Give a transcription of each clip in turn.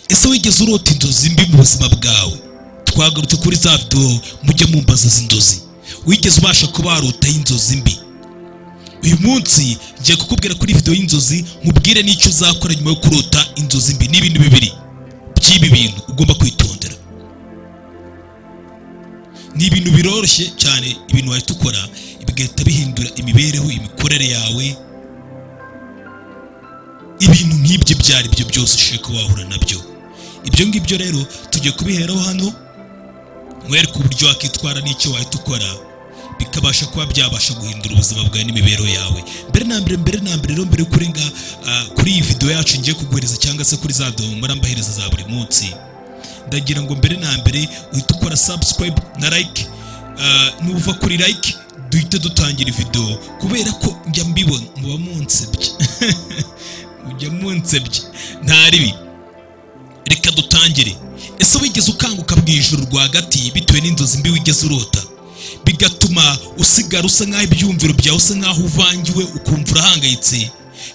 ese wigeze urota inzozi mbi mu buzima bwawe twagarutse kuri za videwo mujye mumbaza inzozi wigeze ubasha kuba warota inzozi mbi uyu munsi ngiye kukubwira kuri videwo y'inzozi mubwire n'icyo uzakora nyuma yo kurota inzozi mbi ni ibintu bibiri by'ibi bintu ugomba kwitondera ni ibintu biroroshye cyane ibintu wahita ukora bigahita bihindura imibereho imikorere yawe ibintu nk'ibyo ibyo ari byo byose ushoboye kuba wahura nabyo ibyo ngibyo rero tugiye kubiheraho hano nkwereke uburyo wakitwara n'icyo wahita ukora bikabasha kuba byabasha guhindura ubuzima bwawe n'imibereho yawe mbere na mbere mbere na mbere rero mbere yo kurenga kuri iyi videwo yacu ngiye kuguhereza cyangwa se kuri za domo mbahereza za buri munsi ndagira ngo mbere na mbere uhite ukora subscribe na like nuva kuri like duhite dutangira videwo kubera ko njya mbibona muba munsebye mujya munsebye nta ribi reka dutangire ese wigeze ukanguka mu ijoro rwagati bitewe n'inzozi mbi wigeze urota bigatuma usigara usa nk'aho ibyumviro byawe usa nk'aho uvangiwe ukumva urahangayitse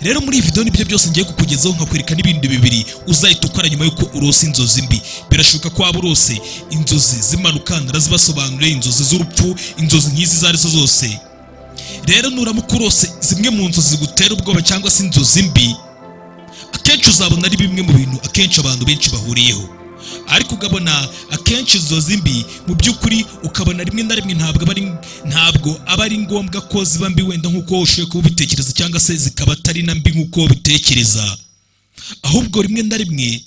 rero muri iyi videwo nibyo byose ngiye kukugezaho nkakwereka n'ibindi bibiri uzahita ukora nyuma y'uko urose inzozi mbi birashoboka ko waba urose inzozi zimanukandara zibasobanuriye inzozi z'urupfu inzozi nk'izi izo arizo zose rero nuramuka urose zimwe mu nzozi zigutera ubwoba cyangwa se inzozi mbi akenshi uzabona ari bimwe mu bintu akenshi abantu benshi bahuriyeho ariko ukabona akenshi inzozi mbi mu by'ukuri ukabona rimwe na rimwe ntabwo aba ari ntabwo aba ari ngombwa ko ziba mbi wenda nk'uko ushoboye kuba ubitekereza cyangwa se zikaba atari na mbi nk'uko ubitekereza ahubwo rimwe na rimwe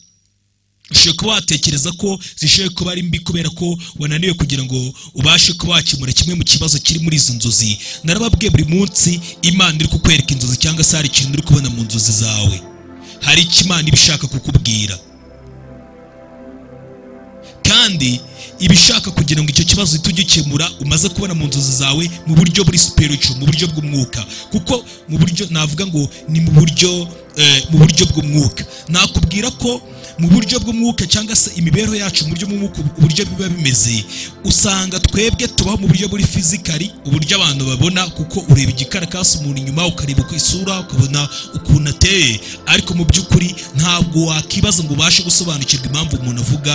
ushoboye kuba watekereza ko zishoboye kuba ari mbi kubera ko wananiwe kugira ngo ubashe kuba wakemura kimwe mu kibazo kiri muri izo nzozi narababwiye buri munsi imana iri kukwereka inzozi cyangwa se hari ikintu uri kubona mu nzozi zawe hari icyo imana iba ishaka kukubwira kandi ibishaka kugira ngo icyo kibazo uhite ugikemura umaze kubona mu nzozi zawe mu buryo buri superico mu buryo bw'umwuka kuko mu buryo navuga ngo ni mu buryo mu buryo bw'umwuka nakubwira ko mu buryo bw'umwuka cyangwa se imibereho yacu mu buryo bw'umwuka uburyo biba bimeze usanga twebwe tubaho mu buryo buri fizikari uburyo abantu babona kuko ureba igikarakasi umuntu inyuma ukareba uko isura ukabona ukuntu ateye ariko mu by'ukuri ntabwo wakibaza ngo ubashe gusobanukirwa impamvu umuntu avuga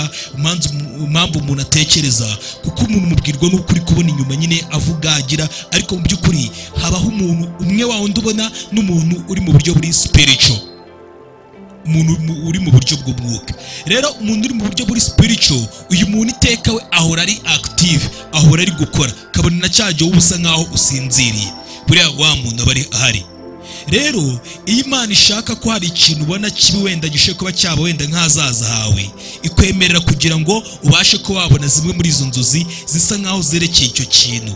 impamvu umuntu atekereza kuko umuntu umubwirwa n'uko uri kubona inyuma nyine avuga agira ariko mu by'ukuri habaho umuntu umwe wa wundi ubona n'umuntu uri mu buryo buri sipirico umuntu uri mu buryo bw'umwuka rero umuntu uri mu buryo buri sipirico uyu muntu iteka we ahora ari akitive ahora ari gukora kabone na cyagiye wowe usa nkaho usinziriye buriya wa muntu aba ahari rero iyo imana ishaka ko hari ikintu ubona kibi wenda gishoboye kuba cyaba wenda nk'ahazaza hawe ikwemerera kugira ngo ubashe kuba wabona zimwe muri izo nzozi zisa nkaho zerekeye icyo kintu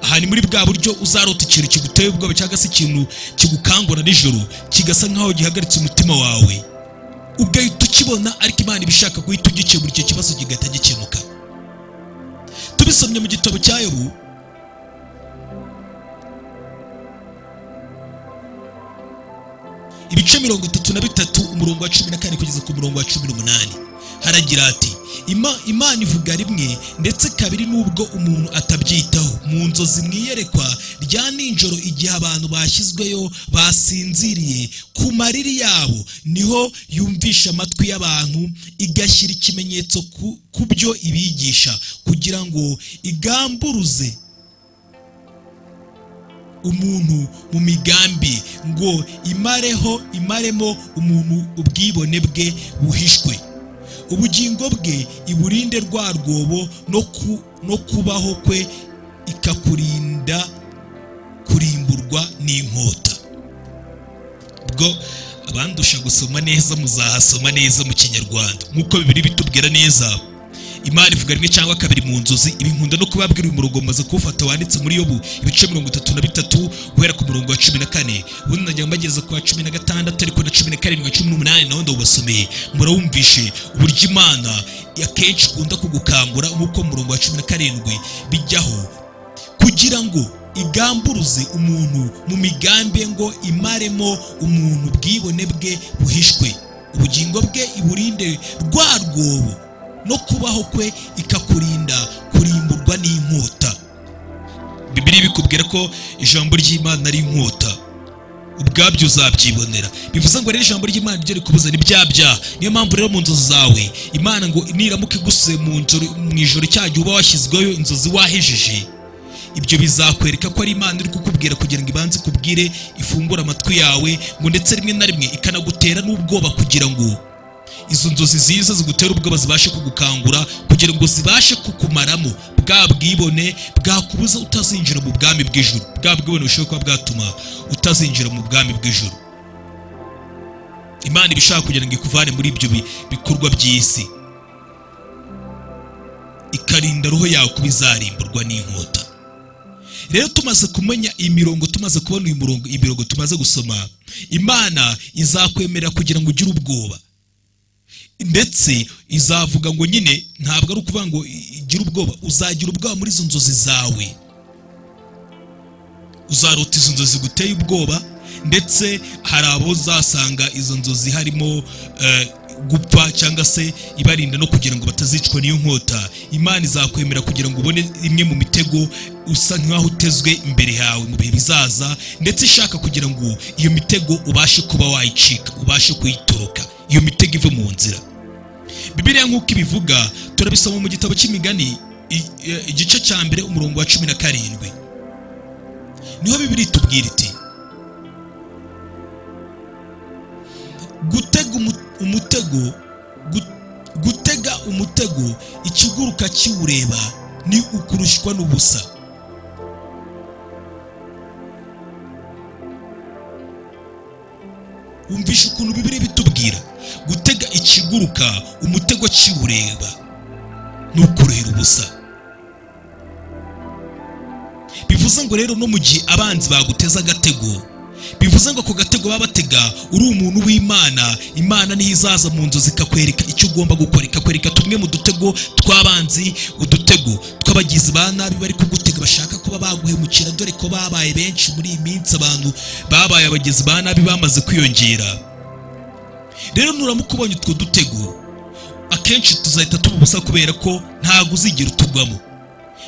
aha ni muri bwa buryo uzarota ikintu kiguteye ubwoba cyangwa se ikintu kigukangura nijoro kigasa nk'aho gihagaritse umutima wawe ugahita ukibona ariko imana iba ishaka guhita ugikemura icyo kibazo kigahita gikemuka tubisomye mu gitabo cya yobu ibice mirongo itatu na bitatu umurongo wa cumi na kane kugeza ku murongo wa cumi n'umunani haragira ati imana ivuga rimwe ndetse kabiri n'ubwo umuntu atabyitaho mu nzozi mwiyerekwa rya nijoro igihe abantu bashyizweyo basinziriye ku mariri yabo niho yumvisha amatwi y'abantu igashyira ikimenyetso ku byo ibigisha kugira ngo igamburuze umuntu mu migambi ngo imareho imaremo umuntu ubwibone bwe buhishwe ubugingo bwe iburinde rwa rwobo no kubaho kwe ikakurinda kurimburwa n'inkota bwo abandusha gusoma neza muzahasoma neza mu kinyarwanda nk'uko bibiri bitubwira neza imana ivuga rimwe cyangwa kabiri mu nzozi ibinkunda no kubabwira uyu murongo maze kuwufata wanditse muri yobu ibice mirongo itatu na bitatu guhera ku murongo wa cumi na kane ubundi najya mbageza ku wa cumi na gatandatu ariko na cumi na karindwi cumi n'umunani nawe ndawubasomeye murawumvishe uburyo imana akenshi ikunda kugukangura nk'uko mu murongo wa cumi na karindwi bijyaho kugira ngo igamburuze umuntu mu migambi ngo imaremo umuntu ubwibone bwe buhishwe ubugingo bwe iburinde rwa rwobo no kubaho kwe ikakurinda kurimburwa n'inkota bibiri bikubwira ko ijambo ry'imana ari inkota ubwabyo uzabyibonera bivuze ngo rero ijambo ry'imana ryo rikubuza ni bya byaha niyo mpamvu rero mu nzozi zawe imana ngo niramuka igusuye mu njoro- mu ijoro cya gihe uba washyizweho inzozi wahejije ibyo bizakwereka ko ari imana iri kukubwira kugira ngo ibanze ikubwire ifungure amatwi yawe ngo ndetse rimwe na rimwe ikanagutera n'ubwoba kugira ngo izo nzozi ziza zigutera ubwoba zibashe kugukangura kugira ngo zibashe kukumaramo bwa bwibone bwakubuza utazinjira mu bwami bw'ijuru bwa bwibone bushobora kuba bwatuma utazinjira mu bwami bw'ijuru imana iba ishaka kugira ngo ikuvane muri ibyo bi- bikorwa by'isi ikarinda roho yawe kuba izarimburwa n'inkota rero tumaze kumenya imirongo tumaze kubona uyu murongo imirongo tumaze gusoma imana izakwemerera kugira ngo ugire ubwoba ndetse izavuga ngo nyine ntabwo ari ukuvuga ngo igira ubwoba uzagira ubwoba muri izo nzozi zawe uzarota izo nzozi guteye ubwoba ndetse hari abo uzasanga izo nzozi harimo eh, gupfa cyangwa se ibarinda no kugira ngo batazicwa n'iyo nkota imana izakwemera kugira ngo ubone imwe mu mitego usa nk'aho utezwe imbere yawe mu bihe bizaza ndetse ishaka kugira ngo iyo mitego ubashe kuba wayicika ubashe kuyitoroka iyo mitego ive mu nzira bibiliya nk'uko ibivuga turabisoma mu gitabo cy'imigani i- eh, igice cya mbere umurongo wa cumi na karindwi niho bibiri itubwira iti gutega umu- umutego gu- gutega umutego ikiguruka kiwureba ni ukurushwa n'ubusa wumvishe ukuntu bibiri bitubwira gutega ikiguruka umutego kiwureba ni ukuruhira ubusa bivuze ngo rero no mu gihe abanzi baguteza agatego bivuze ngo ako gatego baba batega uri umuntu w'imana imana niho izaza mu nzozi ikakwereka icyo ugomba gukora ikakwereka tumwe mu dutego tw'abanzi udutego tw'abagizi ba nabi bari kugutega bashaka kuba baguhemukira dore ko babaye benshi muri iyi minsi abantu babaye abagizi ba nabi bamaze kwiyongera rero nuramuka ubonye utwo dutego akenshi tuzahita tuba ubusa kubera ko ntabwo uzigera utugwamo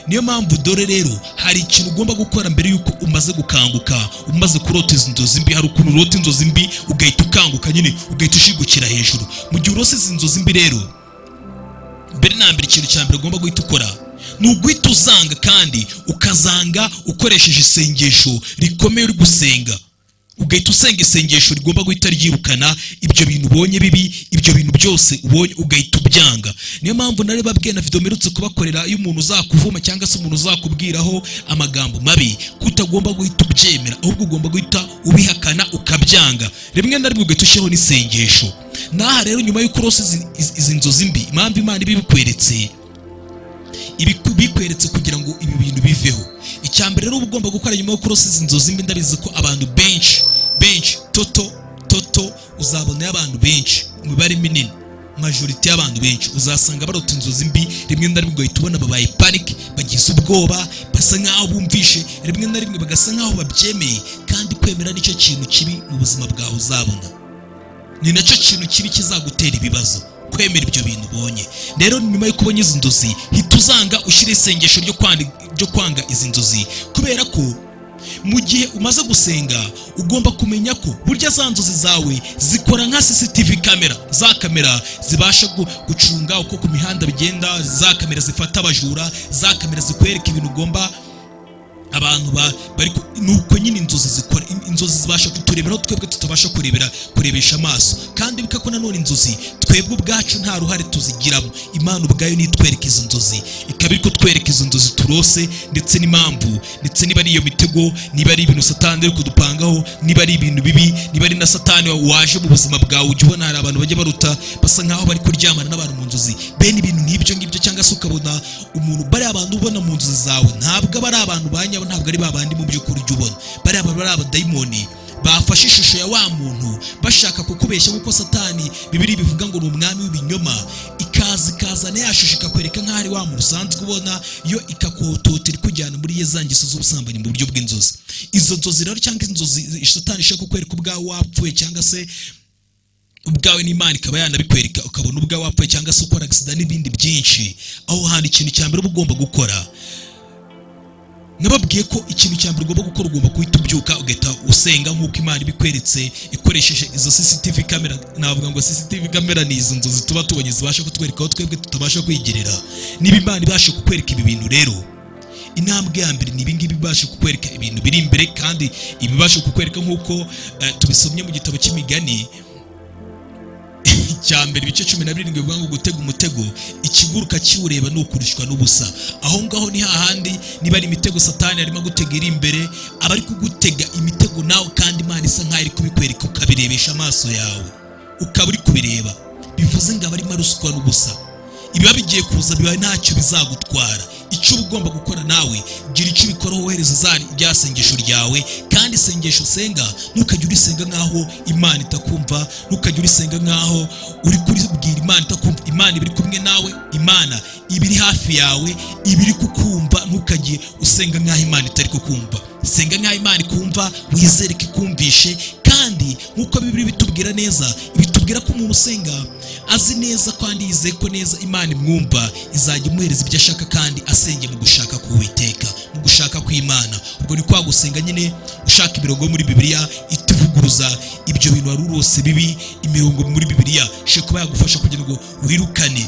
niyo mpamvu dore rero hari ikintu ugomba gukora mbere y'uko umaze gukanguka umaze kurota izi nzozi mbi hari ukuntu urota inzozi mbi ugahita ukanguka nyine ugahita ushigukira hejuru mu gihe urose izi nzozi mbi rero mbere na mbere ikintu cya mbere ugomba guhita ukora ni uguhita uzanga kandi ukazanga ukoresheje isengesho rikomeye uri gusenga ugahita usenga isengesho rigomba guhita ryirukana ibyo bintu ubonye bibi ibyo bintu byose ubonye ugahita ubyanga niyo mpamvu nari babwiye na video mperutse kubakorera iyo umuntu uzakuvuma cyangwa se umuntu uzakubwiraho amagambo mabi ko utagomba guhita ubyemera ahubwo ugomba guhita ubihakana ukabyanga rimwe na rimwe ugahita ushyiraho n'isengesho n'aha rero nyuma y'uko urose izi- izi- izi nzozi mbi impamvu imana iba ibikweretse ibiku- bikweretse kugira ngo ibi bintu biveho icya mbere rero uba ugomba gukora nyuma yo kurose izi nzozi mbi ndabizi ko abantu benshi benshi toto toto uzabonayo abantu benshi umubare minini majorite y'abantu benshi uzasanga barota inzozi mbi rimwe na rimwe ugahita ubona babaye parike bagize ubwoba basa nk'aho bumvishe rimwe na rimwe bagasa nk'aho babyemeye kandi kwemera nicyo kintu kibi mu buzima bwawe uzabona ni nacyo kintu kibi kizagutera ibibazo kwemera ibyo bintu ubonye rero nyuma yo kubona izi nzozi hita uzanga ushyira isengesho ryo kwandi- ryo kwanga izi nzozi kubera ko mu gihe umaze gusenga ugomba kumenya ko burya za nzozi zawe zikora nka cctv kamera za kamera zibasha gu- gucunga uko ku mihanda bigenda za kamera zifata abajura za kamera zikwereka ibintu ugomba abantu ba- bari ku- ni uko nyine inzozi zikora in- inzozi zibasha kuturebera aho twebwe tutabasha kurebera kurebesha amaso kandi bika ko nanone inzozi twebwe ubwacu nta ruhare tuzigiramo imana ubwayo nitwereka izo nzozi ikaba iri kutwereka izo nzozi turose ndetse n'impamvu ndetse niba ari iyo mitego niba ari ibintu satani iri kudupangaho niba ari ibintu bibi niba ari na satani waje mu buzima bwawe ujya ubona hari abantu bajya baruta basa nk'aho bari kuryamana n'abantu mu nzozi bene ibintu nk'ibyo ngibyo cyangwa se ukabona umuntu bariya abantu ubona mu nzozi zawe ntabwo aba ari abantu ba nyabo ntabwo ari ba bandi mu by'ukuri ujya ubona bariya bantu bari abadayimoni bafashe ishusho ya wa muntu bashaka kukubeshya nk'uko satani bibiri bivuga ngo ni umwami w'ibinyoma ikaza ikazana ya shusho ikakwereka nk'aho ari wa muntu usanzwe ubona yo ikakototera ikujyana muri ye za ngeso z'ubusambanyi mu buryo bw'inzozi izo nzozi rero cyangwa inzozi satani ishaka kukwereka ubwawe wapfuye cyangwa se ubwawe n'imana ikaba yanabikwereka ukabona ubwawe wapfuye cyangwa se ukora agisida n'ibindi byinshi aho hantu ikintu cya mbere uba ugomba gukora nababwiye ko ikintu cya mbere ugomba gukora ugomba guhita ubyuka ugahita usenga nk'uko imana ibikweretse ikoresheje izo CCTV kamera navuga ngo CCTV kamera ni izo nzozi tuba tubonye zibasha kutwereka aho twebwe tutabasha kwigirira niba imana ibasha kukwereka ibi bintu rero intambwe ya mbere ni ibingibi ibasha kukwereka ibintu biri imbere kandi ibibasha kukwereka nk'uko eh, tubisomye mu gitabo cy'imigani icya mbere ibice cumi na birindwi bivuga ngo gutega umutego ikiguruka kiwureba ni ukurushwa n'ubusa aho ngaho ni hahandi niba ari imitego satani arimo gutega iri imbere aba ari kugutega imitego nawe kandi imana isa nkaho iri kubikwereka ukabirebesha amaso yawe ukaba uri kubireba bivuze ngo aba arimo aruswa n'ubusa ibiba bigiye kuza biba ntacyo bizagutwara icyo uba ugomba gukora nawe gira icyo ubikora wohereza zari rya sengesho ryawe kandi isengesho usenga ntukajye urisenga nk'aho imana itakumva ntukajye urisenga nk'aho uri kuribwira imana itakumva imana iba iri kumwe nawe imana iba iri hafi yawe iba iri kukumva ntukajye usenga nk'aho imana itari kukumva senga nk'aho imana ikumva wizere ko ikumvishe kandi nk'uko bibiri bitubwira neza bitubwira ko umuntu usenga azi neza kandi yizeye ko neza imana imwumva izajya imuhereza ibyo ashaka kandi asenge mu gushaka k'uwiteka mu gushaka kw'imana ubwo ni kwa gusenga nyine ushaka imirongo yo muri bibiliya ituvuguruza ibyo bintu wari urose bibi imirongo muri bibiliya ishobora kuba yagufasha kugira ngo wirukane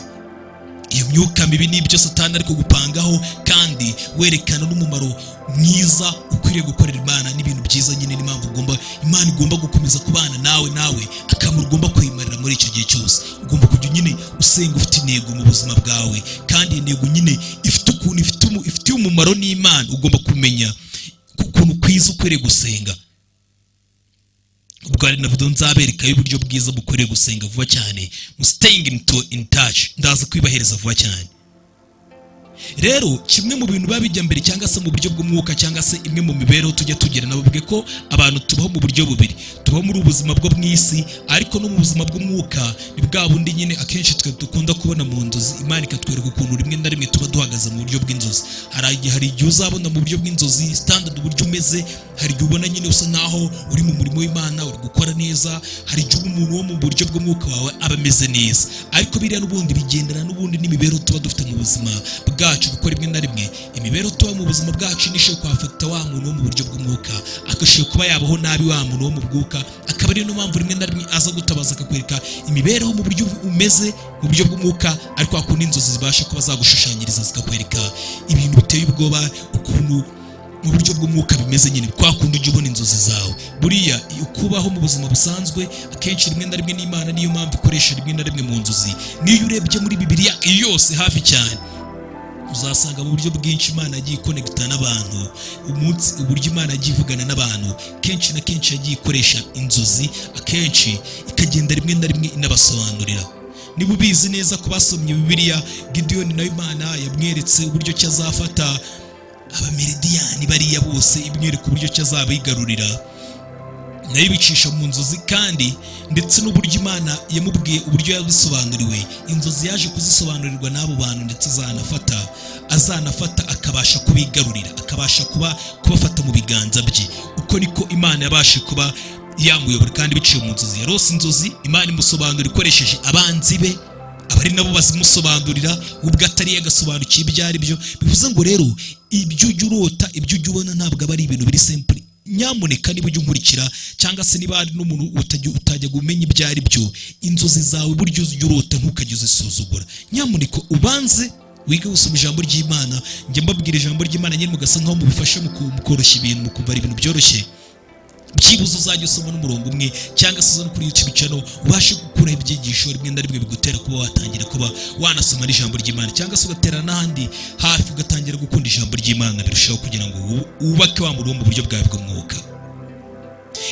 iyo myuka mibi n'ibyo satani ariko gupangaho kandi werekana n'umumaro mwiza ukwiriye gukorera imana n'ibintu byiza nyine n'impamvu ugomba imana igomba gukomeza kubana nawe nawe akamaro ugomba kwimarira muri icyo gihe cyose ugomba kujya nyine usenga ufite intego mu buzima bwawe kandi iyo ntego nyine ifite ukuntu ifite umu- ifitiye umumaro n'imana ugomba kumenya ukuntu kwiza ukwiriye gusenga ubwo hari na video nzabereka y'uburyo bwiza bukwiriye gusenga vuba cyane mu staying in, to, in touch ndaza kwibahereza vuba cyane rero kimwe mu bintu biba bijya mbere cyangwa se mu buryo bw'umwuka cyangwa se imwe mu mibereho tujya tugira nababwiye ko abantu tubaho mu buryo bubiri tubaho muri ubu buzima bwo mu isi ariko no mu buzima bw'umwuka ni bwa bundi nyine akenshi twe dukunda kubona mu nzozi imana ikatwereka ukuntu rimwe na rimwe tuba duhagaze mu buryo bw'inzozi hari igihe- hari igihe uzabona mu buryo bw'inzozi standard uburyo umeze hari igihe ubona nyine usa nkaho uri mu murimo w'imana uri gukora neza hari igihe umuntu wo mu buryo bw'umwuka wawe aba ameze neza ariko biriya n'ubundi bigendana n'ubundi n'imibereho tuba dufite mu buzima bwacu kuko rimwe na rimwe imibereho tuba mu buzima bwacu nishobora kuhafata wa muntu wo mu buryo bw'umwuka agashobora kuba yabaho nabi wa muntu wo mu bwuka akaba ariyo mpamvu rimwe na rimwe aza gutabaza akakwereka imibereho mu buryo umeze mu buryo bw'umwuka ariko hakunda inzozi zibasha kuba zagushushanyiriza zikakwereka ibintu biteye ubwoba ukuntu mu buryo bw'umwuka bimeze nyine kwa kundi ujya ubona inzozi zawe buriya iyo kubaho mu buzima busanzwe akenshi rimwe na rimwe n'imana niyo mpamvu ikoresha rimwe na rimwe mu nzozi niyo urebye muri bibiliya iyo yose hafi cyane uzasanga mu buryo bwinshi imana yagiye ikonegita n'abantu umunsi uburyo imana yagiye ivugana n'abantu kenshi na kenshi yagiye ikoresha inzozi akenshi ikagenda rimwe na rimwe inabasobanurira niba ubizi neza ko basomye bibiliya gidiyoni nawe imana yamweretse uburyo ki azafata abamiridiyani bariya bose imwereka uburyo ki azabigarurira nayo ibicisha mu nzozi kandi ndetse n'uburyo imana yamubwiye uburyo yabisobanuriwe inzozi yaje kuzisobanurirwa n'abo bantu ndetse azanafata azanafata akabasha kubigarurira akabasha kuba kubafata mu biganza bye uko niko imana yabashe kuba yamuyobora kandi biciye mu nzozi yarose inzozi imana imusobanura ikoresheje abanzi be abari nabo bazimusobanurira ubwo atari agasobanukiwe ibyo ari byo bivuze ngo rero ibyo ujya urota ibyo ujya ubona ntabwo aba ari ibintu biri simple nyamuneka niba ujya unkurikira cyangwa se niba hari n'umuntu utajya utajya umenya ibyo ari byo inzozi zawe buryo ujya urota ntukajye uzisuzugura nyamuneka ubanze wige gusoma ijambo ry'imana njya mbabwira ijambo ry'imana nyine mugasa nkaho mubifasha mu ku- mu koroshya ibintu mu kumva ari ibintu byoroshye byibuze uzajya usoma n'umurongo umwe cyangwa se uzane kuri YouTube channel ubashe gukuraho ibyigisho rimwe na rimwe bigutera kuba watangira kuba wanasoma n'ijambo ry'Imana cyangwa se ugatera n'ahandi hafi ugatangira gukunda ijambo ry'Imana birushaho kugira ngo wu- wubake wa muri wo mu buryo bwawe bw'umwuka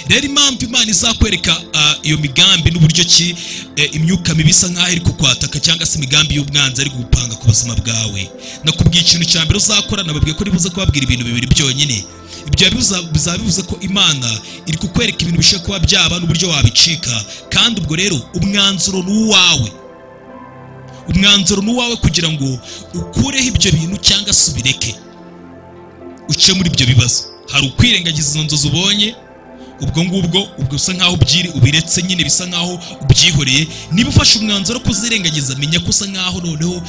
rero impamvu imana izakwereka ah, iyo migambi n'uburyo ki eh, imyuka mibi isa nk'aho iri kukwataka cyangwa se imigambi y'ubwanzi ari gupanga ku buzima bwawe nakubwiye ikintu cya mbere uzakora nababwiye ko ribuze kubabwira ibintu bibiri byonyine ibyo biza- bizaba bivuze ko imana iri kukwereka ibintu bishobora kuba byaba n'uburyo wabicika kandi ubwo rero umwanzuro ni uwawe umwanzuro ni uwawe kugira ngo ukureho ibyo bintu cyangwa se ubireke uce muri ibyo bibazo hari ukwirengagiza izo nzozi ubonye ubwo ngubwo ubwo usa nkaho ubyiri ubiretse nyine bisa nkaho ubyihoreye niba ufashe umwanzuro wo kuzirengagiza menya ko usa nkaho noneho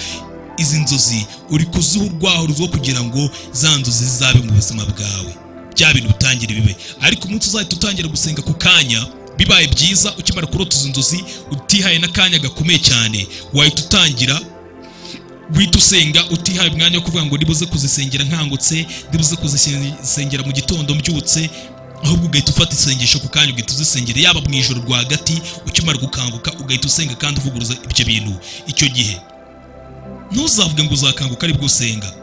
izi nzozi uri kuziha urwaho rwo kugira ngo za nzozi zizabe mu buzima bwawe bya bintu bitangire bibe ariko umunsi uzahita utangira gusenga ku kanya bibaye byiza ukimara kurota izi nzozi utihaye n'akanya gakomeye cyane wahita utangira guhita usenga utihaye umwanya wo kuvuga ngo nibuze kuzisengera nkangutse nibuze kuzisengera mu gitondo mbyutse ahubwo ugahita ufata isengesho ku kanya ugahita uzisengera yaba mu ijoro rwagati ukimara gukanguka ugahita usenga kandi uvuguruza ibyo bintu icyo gihe ntuzavuge ngo uzakanguka aribwo usenga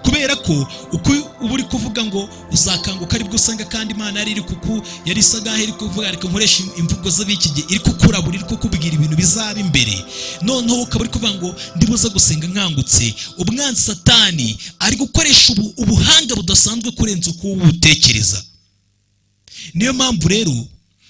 kubera ko uko uba uri kuvuga ngo uzakanguka aribwo usenga kandi imana yari iri kuku yari isa nk'aho iri kuvuga reka nkoresha imvugo z'abiki gihe iri kukurabura iri kukubwira ibintu bizaba imbere noneho ukaba uri kuvuga ngo ndibuze gusenga nkangutse umwanzi satani ari gukoresha ubu- ubuhanga budasanzwe kurenza uko wowe ubutekereza niyo mpamvu rero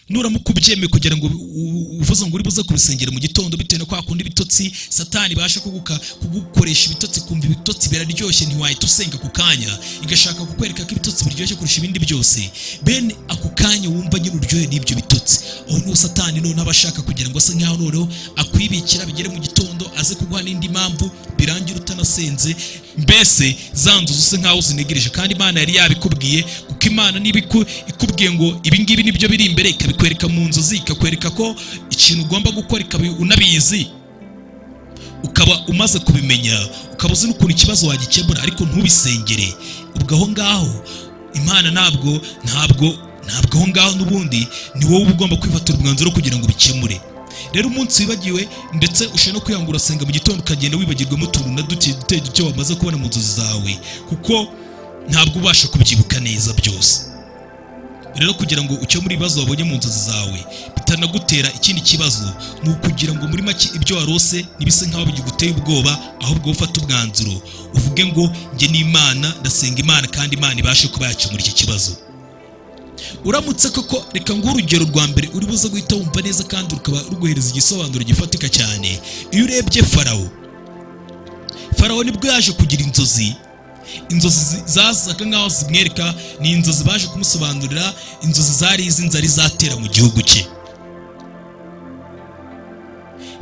nuramuka ubyemeye kugira ngo u- u- uvuze ngo uri buze kubisengera mu gitondo bitewe no kwa kundi ibitotsi satani ibasha kuguka- kugukoresha ibitotsi kumva ibitotsi biraryoshye ntiwahita usenga ako kanya igashaka kukwereka ko ibitotsi biryoshye kurusha ibindi byose bene ako kanya wumva nyine uryohe n'ibyo bitotsi aho niho satani noneho aba ashaka kugira ngo ase nkaho noneho akwibikira bigere mu gitondo aze kuguha n'indi mpamvu birangira utanasenze mbese za nzozi usa nkaho zinegereje kandi imana yari yabikubwiye kuko imana niba iku- ikubwiye ngo ibi ngibi nibyo biri imbere ikabikwereka mu nzozi ikakwereka ko ikintu ugomba gukora ikabi unabizi ukaba umaze kubimenya ukaba uzi n'ukuntu ikibazo wagikemura ariko ntubisengere ubwo aho ngaho imana ntabwo ntabwo ntabwo aho ngaho n'ubundi ni wowe uba ugomba kwifatira umwanzuro kugira ngo ubikemure rero umunsi wibagiwe ndetse ushobora no kwiyanga urasenga mu gitondo ukagenda wibagirwemo utuntu na duke duke duke wamaze kubona mu nzozi zawe kuko ntabwo ubasha kubyibuka neza byose rero kugira ngo ukemure ibibazo wabonye mu nzozi zawe bitanagutera ikindi kibazo ni ukugira ngo muri make ibyo warose ntibise nk'aho biguteye ubwoba ahubwo wowe ufate umwanzuro uvuge ngo njye n'imana ndasenga imana kandi imana ibashe kuba yakemura iki kibazo uramutse koko reka nguhe urugero rwa mbere uri buze guhita wumva neza kandi rukaba ruguhereza igisobanuro gifatika cyane iyo urebye farawo farawo nibwo yaje kugira inzozi inzozi zi- zasaga nk'aho zimwereka ni inzozi baje kumusobanurira inzozi zari iz'inzara izatera mu gihugu cye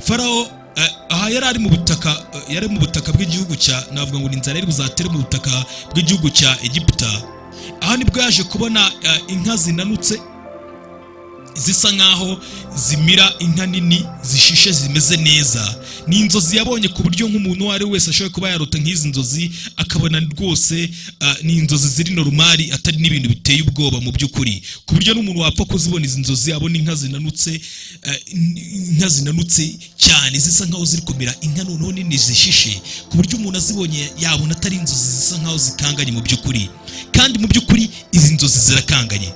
farawo eh, aha yari ari mu butaka eh, yari mu butaka bw'igihugu cya navuga ngo ni inzara yari buzatere mu butaka bw'igihugu cya egiputa aha nibwo yaje kubona eh, inka zinanutse zisa nkaho zimira inka nini zishishe zimeze neza ni inzozi yabonye ku buryo nk'umuntu uwo ari we wese ashobora kuba yarota nk'izi nzozi akabona rwose ah, ni inzozi ziri norumari atari n'ibintu biteye ubwoba mu by'ukuri ku buryo n'umuntu wapfa kuzibona izi nzozi abona inka zinanutse ah, inka zinanutse cyane zisa nkaho ziri kumera inka noneho nini zishishe ku buryo umuntu azibonye yabona atari inzozi zisa nkaho zikanganye mu by'ukuri kandi mu by'ukuri izi nzozi zirakanganye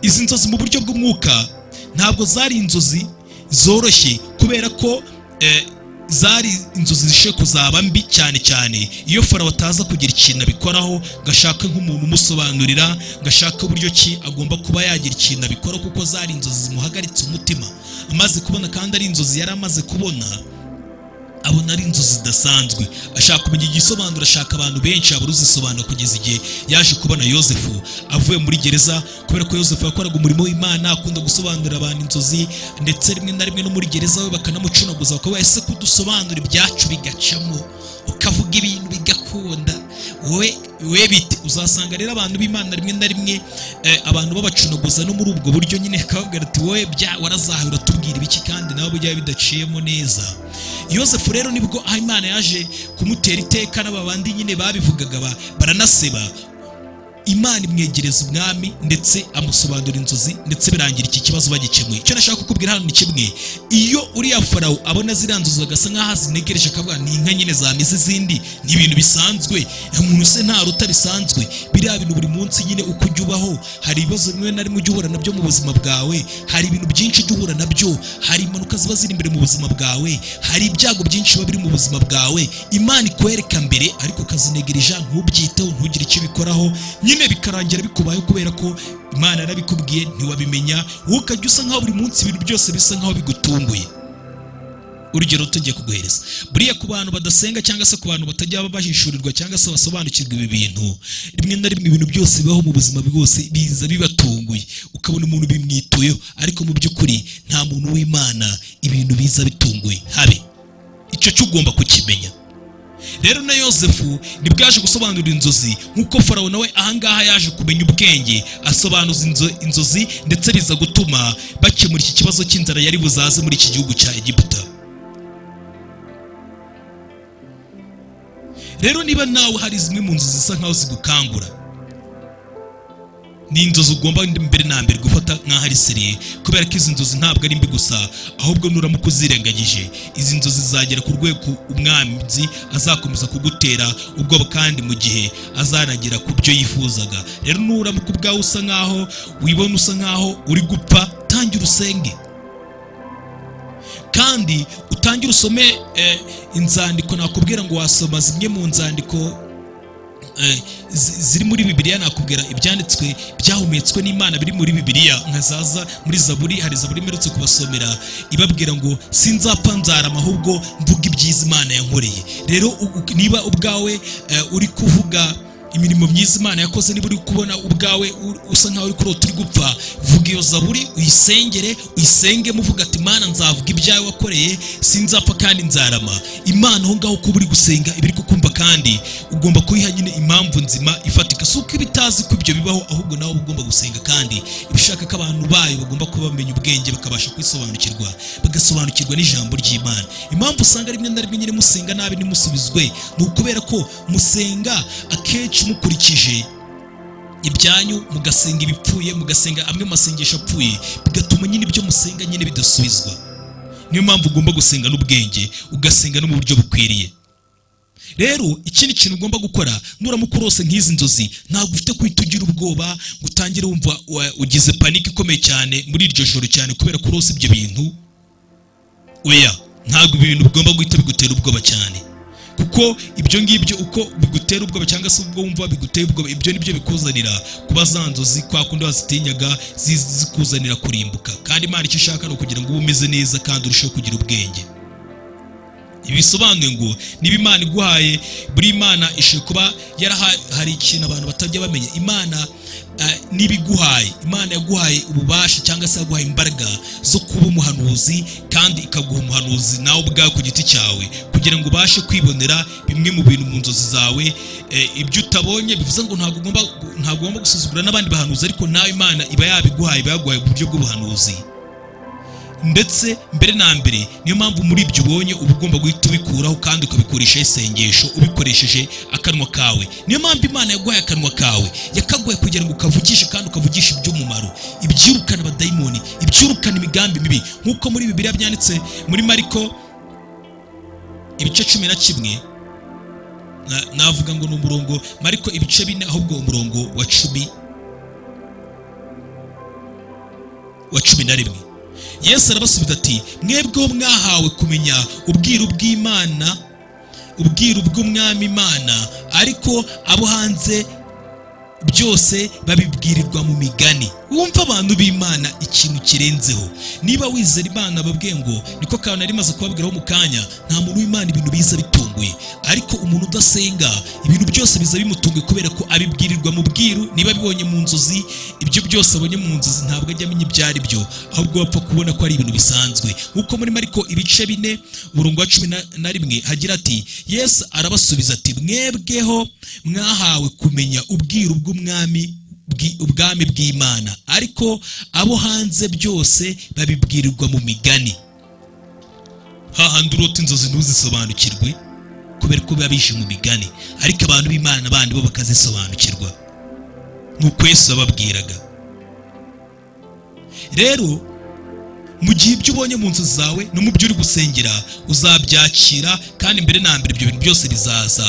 izi nzozi mu buryo bw'umwuka ntabwo zari inzozi zoroshye kubera ko eh, zari inzozi zishe kuzaba mbi cyane cyane iyo farawo ataza kugira ikintu abikoraho ngo ashake nk'umuntu umusobanurira ngo ashake uburyo ki agomba kuba yagira ikintu abikoraho kuko zari inzozi zimuhagaritse umutima amaze kubona kandi ari inzozi yari amaze kubona abona ari inzozi zidasanzwe ashaka kumenya igisobanuro ashaka abantu benshi abura uzisobanura kugeza igihe yaje kubona yosefu avuye muri gereza kubera ko yosefu yakoraga umurimo w'imana akunda gusobanurira abantu inzozi ndetse rimwe na rimwe no muri gereza we bakanamucunaguza bakavuga ese kudusobanura ibyacu bigacamo ukavuga ibintu bigakunda wowe we bite uzasanga rero abantu b'imana rimwe na rimwe eh, abantu babacunaguza no muri ubwo buryo nyine akavuga ati wowe bya warazahawe uratubwira ibiki kandi nawe byaba bidaciyemo neza yosefu rero nibwo aho imana yaje kumutera iteka n'aba bandi nyine babivugaga ba- baranaseba imana imwegereza umwami ndetse amusobanura inzozi ndetse birangira iki kibazo bagikemuye icyo nashaka kukubwira hano ni kimwe iyo uriya farawo abona ziriya nzozi agasa nk'aho azinegereje akavuga ni inka nyine zamize izindi ni ibintu bisanzwe umuntu se nta ruta bisanzwe biriya bintu buri munsi nyine uko ujya ubaho hari ibibazo bimwe na rimwe ujya uhura nabyo mu buzima bwawe hari ibintu byinshi ujya uhura nabyo hari impanuka ziba ziri imbere mu buzima bwawe hari ibyago byinshi biba biri mu buzima bwawe imana ikwereka mbere ariko ukazinegereja ntubyiteho ntugire icyo bikoraho nyine bikarangira bikubayeho kubera ko imana yarabikubwiye ntiwabimenya wowe ukajya usa nkaho buri munsi ibintu byose bisa nkaho bigutunguye urugero tugiye kuguhereza buriya ku bantu badasenga cyangwa se ku bantu batajya bahishurirwa cyangwa se basobanukirwa ibi bintu rimwe na rimwe ibintu byose bibaho mu buzima bwose biza bibatunguye ukabona umuntu bimwituyeho ariko mu by'ukuri nta muntu w'imana ibintu biza bitunguye habe icyo cyo ugomba kukimenya rero na yosefu nibwo yaje gusobanura inzozi nk'uko farawo nawe ahangaha yaje kumenya ubwenge asobanuza inzo- inzozi ndetse biza gutuma bakemura iki kibazo cy'inzara yari buzaze muri iki gihugu cya egiputa rero niba nawe hari zimwe mu nzu zisa nkaho zigukangura ni inzozi ugomba mbere na mbere gufata nk'aho ari seriye kubera ko izi nzozi ntabwo ari mbi gusa ahubwo nuramuka uzirengagije izi nzozi zagera ku rwego umwanzi azakomeza kugutera ubwoba kandi mu gihe azanagera ku byo yifuzaga rero nuramuka ubwawe usa nkaho wibona usa nkaho uri gupfa tangira usenge kandi utangire usome eh, inzandiko nakubwira ngo wasoma zimwe mu nzandiko eh, zi- ziri muri bibiliya nakubwira ibyanditswe byahumetswe n'imana biri muri bibiliya nka zaza muri zaburi hari zaburi mperutse kubasomera ibabwira ngo sinzapfa nzarama ahubwo mvuga ibyiza imana yankoreye rero u- u- niba ubwawe eh, uri kuvuga imirimo myiza imana yakoze niba uri kubona ubwawe u- usa nkaho uri kurota uri gupfa vuga iyo zaburi uyisengere uyisenge muvuga ati mana nzavuga ibyawe wakoreye sinzapfa kandi nzarama imana aho ngaho kuba uri gusenga iba iri kukumva kandi ugomba kuyiha nyine impamvu nzima ifatika si uko iba itazi ko ibyo bibaho ahubwo nawe uba ugomba gusenga kandi iba ishaka ko abantu bayo bagomba kuba bamenya ubwenge bakabasha kwisobanukirwa bagasobanukirwa n'ijambo ry'imana impamvu usanga rimwe na rimwe nyine musenga nabi ntimusubizwe ni ukubera ko musenga akenshi mukurikije ibyanyu mugasenga ibipfuye mugasenga amwe mu masengesho apfuye bigatuma nyine ibyo musenga nyine bidasubizwa niyo mpamvu ugomba gusenga n'ubwenge ugasenga no mu buryo bukwiriye rero ikindi kintu ugomba gukora nuramuka urose nk'izi nzozi ntabwo ufite guhita ugira ubwoba ngo utangire wumva wa- ugize panike ikomeye cyane muri iryo joro cyane kubera ko urose ibyo bintu oya ntabwo ibi bintu bigomba guhita bigutera ubwoba cyane kuko ibyo ngibyo uko bigutera ubwoba cyangwa se ubwo wumva biguteye ubwoba ibyo nibyo bikuzanira kuba za nzozi kwa kundi wazitinyaga zizi- zikuzanira kurimbuka kandi imana icyo ishaka ni ukugira ngo ube umeze neza kandi urusheho kugira ubwenge ibi bisobanuye ngo niba imana iguhaye buri imana ishe kuba yaraha- hari ikintu abantu batajya bamenya imana eh, niba iguhaye imana yaguhaye ububasha cyangwa se yaguhaye imbaraga zo kuba umuhanuzi kandi ikaguha umuhanuzi nawe ubwawe ku giti cyawe kugira ngo ubashe kwibonera bimwe mu bintu mu nzozi zawe eh, ibyo utabonye bivuze ngo ntabwo ugomba ntabwo ugomba gusuzugura n'abandi bahanuzi ariko nawe imana iba yabiguhaye iba yaguhaye mu buryo bw'ubuhanuzi ndetse mbere na mbere niyo mpamvu muri ibyo ubonye uba ugomba guhita ubikuraho kandi ukabikoresha isengesho ubikoresheje akanwa kawe niyo mpamvu imana yaguhaye akanwa kawe yakaguhaye kugira ngo ukavugishe kandi ukavugishe iby'umumaro ibyirukana abadayimoni ibyirukana imigambi mibi nk'uko muri bibiliya byanditse muri mariko ibice cumi na kimwe na- navuga ngo ni umurongo mariko ibice bine ahubwo umurongo wa cumi wa cumi na rimwe yesu arabasubiza ati mwebweho mwahawe kumenya ubwiru bw'imana ubwiru bw'umwami imana ariko abo hanze byose babibwirirwa mu migani wumva abantu b'imana ikintu kirenzeho niba wizera imana babwiye ngo niko kantu nari maze kubabwiraho mu kanya nta muntu w'imana ibintu biza bitunguye ariko umuntu udasenga ibintu byose biza bimutunguye kubera ko abibwirirwa mu bwiru niba abibonye mu nzozi ibyo byose abonye mu nzozi ntabwo ajya amenya ibyo ari byo ahubwo bapfa kubona ko ari ibintu bisanzwe nk'uko muri mariko ibice bine umurongo wa cumi na- na rimwe hagira ati yesu arabasubiza ati mwebweho mwahawe kumenya ubwiru bw'umwami bw'i- ubwami bw'imana ariko abo hanze byose babibwirirwa mu migani hahandi urota inzozi ntuzisobanukirwe kubera ko biba bishe mu migani ariko abantu b'imana bandi bo bakazisobanukirwa ni uko yesu yababwiraga rero mu gihe ibyo ubonye mu nzu zawe no mu byo uri gusengera uzabyakira kandi mbere na mbere ibyo bintu byose bizaza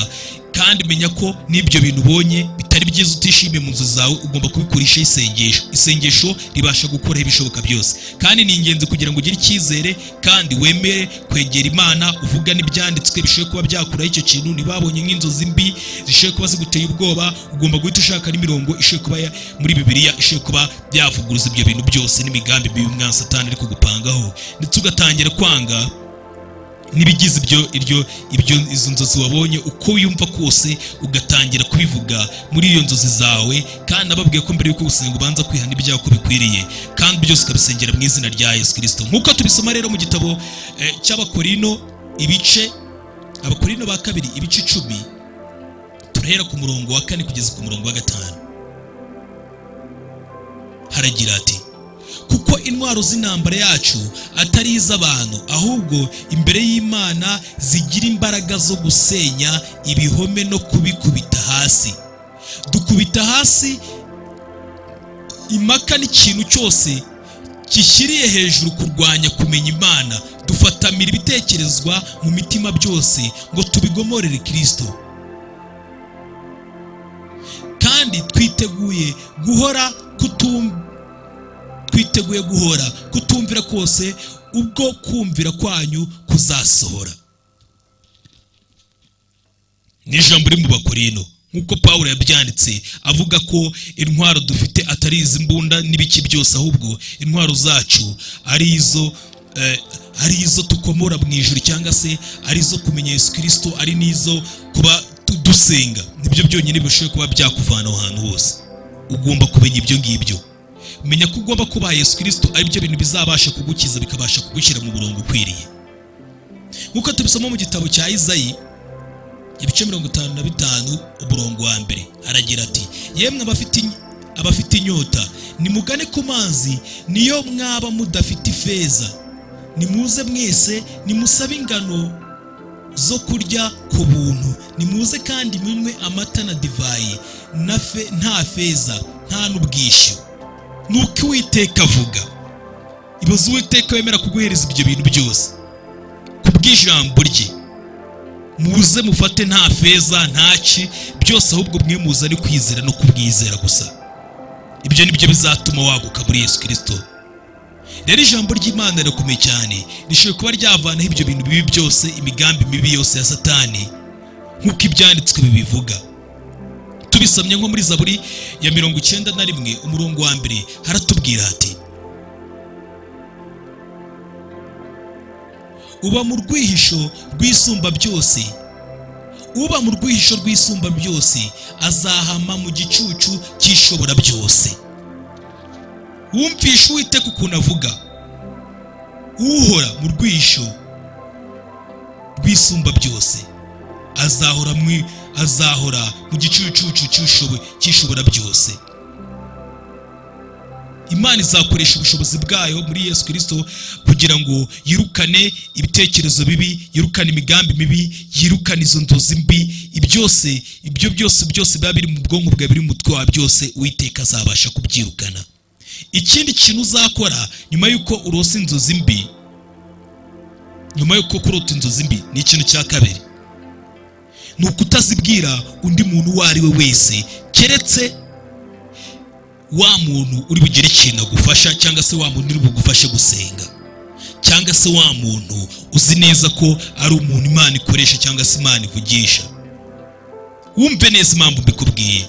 kandi menya ko n'ibyo bintu ubonye bitari byiza utishimiye mu nzu zawe ugomba kubikurisha isengesho isengesho ribasha gukuraho ibishoboka byose kandi ni ingenzi kugira ngo ugire icyizere kandi wemere kwegera imana uvuga n'ibyanditswe bishoboye kuba byakuraho icyo kintu ntibabonye nk'inzozi mbi zishoboye kuba ziguteye ubwoba ugomba guhita ushaka n'imirongo ishoboye kuba ya- muri bibiliya ishoboye kuba yavuguruza ibyo bintu byose n'imigambi mibi umwana satani ari kugupangaho ndetse ugatangira kwanga n'ibigize ibyo iryo ibyo izo nzozi wabonye uko wiyumva kose ugatangira kubivuga muri iyo nzozi zawe kandi ababwiye ko mbere yuko gusenga ubanza kwihana ibyaha uko bikwiriye kandi byose ukabisengera mu izina rya yesu kirisito nk'uko tubisoma rero mu gitabo eh, cy'abakorino ibice abakorino ba kabiri ibice icumi turahera ku murongo wa kane kugeza ku murongo wa gatanu haragira ati kuko intwaro z'intambara yacu atari iz'abantu ahubwo imbere y'imana zigira imbaraga zo gusenya ibihome no kubikubita hasi dukubita hasi impaka n'ikintu cyose gishyiriye hejuru kurwanya kumenya imana dufatamira ibitekerezwa mu mitima byose ngo tubigomorere kirisito kandi twiteguye guhora kutumva twiteguye guhora kutumvira kose ubwo kumvira kwanyu kuzasohora ni ijambo riri mu bakorino nk'uko pawulo yabyanditse avuga ko intwaro dufite atari izi mbunda n'ibiki byose ahubwo intwaro zacu ari izo eh, ari izo tukomora mu ijuru cyangwa se ari izo kumenya yesu kirisito ari n'izo kuba tu- dusenga nibyo byonyine bishoboye kuba byakuvana aho hantu hose ugomba kumenya ibyo ngibyo menya ko ugomba kubaha yesu kirisito aribyo bintu bizabasha kugukiza bikabasha kugushyira mu murongo ukwiriye nk'uko tubisoma mu gitabo cya izayi ibice mirongo itanu na bitanu umurongo wa mbere aragira ati yemwe abafite in- abafite inyota nimugane ku mazi niyo mwaba mudafite ifeza nimuze mwese nimusabe ingano zo kurya ku buntu nimuze kandi munywe amata na divayi na fe- nta feza nta n'ubwishyu ni uko uwiteka avuga ibaze uwiteka wemera kuguhereza ibyo bintu byose ku bw'ijambo rye muze mufate nta feza ntaci byose ahubwo mwe muze ari kwizera no kubwizera gusa ibyo ni byo bizatuma waguka muri yesu kirisito rero ijambo ry'imana rirakomeye cyane rishobora kuba ryavanaho ibyo bintu bibi byose imigambi mibi yose ya satani nk'uko ibyanditswe bibivuga tubisomye nko muri zaburi ya mirongo icyenda na rimwe umurongo wa mbere haratubwira hati uba mu rwihisho rw'isumba byose uba mu rwihisho rw'isumba byose azahama mu gicucu cy'ishobora byose wumvishe uwiteka ukuntu avuga uhora mu rwihisho rw'isumba byose azahora mu azahora mu gicucucu cy'ushobo- cy'ishobora byose imana izakoresha ubushobozi bwayo muri yesu kirisito kugira ngo yirukane ibitekerezo bibi yirukane imigambi mibi yirukane izo nzozi mbi ibyose ibyo byose byose biba biri mu bwonko bwawe biri mu mutwe wawe byose uwiteka azabasha kubyirukana ikindi kintu uzakora nyuma y'uko urose inzozi mbi nyuma y'uko kurota inzozi mbi ni ikintu cya kabiri ni ukutazibwira undi muntu uwo ari we wese keretse wa muntu uri bugire ikintu agufasha cyangwa se wa muntu uri bugufashe gusenga cyangwa se wa muntu uzi neza ko ari umuntu imana ikoresha cyangwa se imana ivugisha wumve neza impamvu mbikubwiye